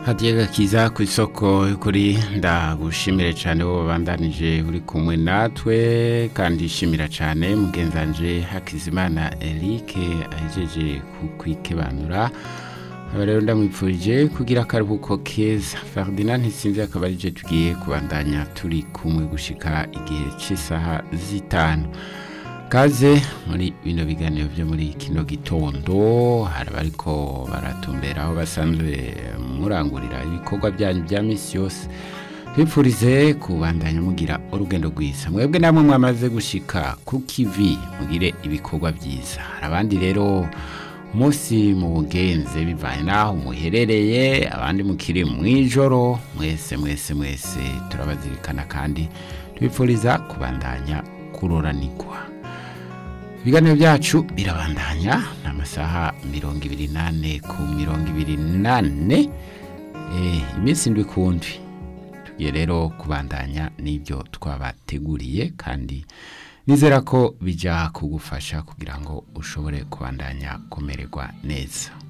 hadiye gakiza ku isoko kuri ndagushimire cyane wowe wabandanije uri kumwe natwe kandi shimira cyane mugenzanje hakizimana Eric ahejeje kukwikebanura aba rero ndamwipfurije kugira akaruhuko keza Ferdinand ntisinzi akaba arije tugiye kubandanya turi kumwe gushika igihe cy'isaha zitanu kaze muri bino biganiro byo muri kino gitondo hari abariko baratumbera aho basanzwe murangurira ibikorwa byanyu bya misi yose bipfurize kubandanya mugira urugendo rwiza mwebwe namwe mwamaze gushika ku kivi mugire ibikorwa byiza hari abandi rero umunsi mu bugenze bivanye n'aho muherereye abandi mukiri mu ijoro mwese mwese mwese turabazirikana kandi tubipfuriza kubandanya kuroranirwa ibiganiro byacu birabandanya ni amasaha mirongo ibiri n'ane ku mirongo ibiri n'ane iminsi indwi ku ndwi tugiye rero kubandanya n'ibyo twabateguriye kandi nizera ko bijya kugufasha kugira ngo ushobore kubandanya kumererwa neza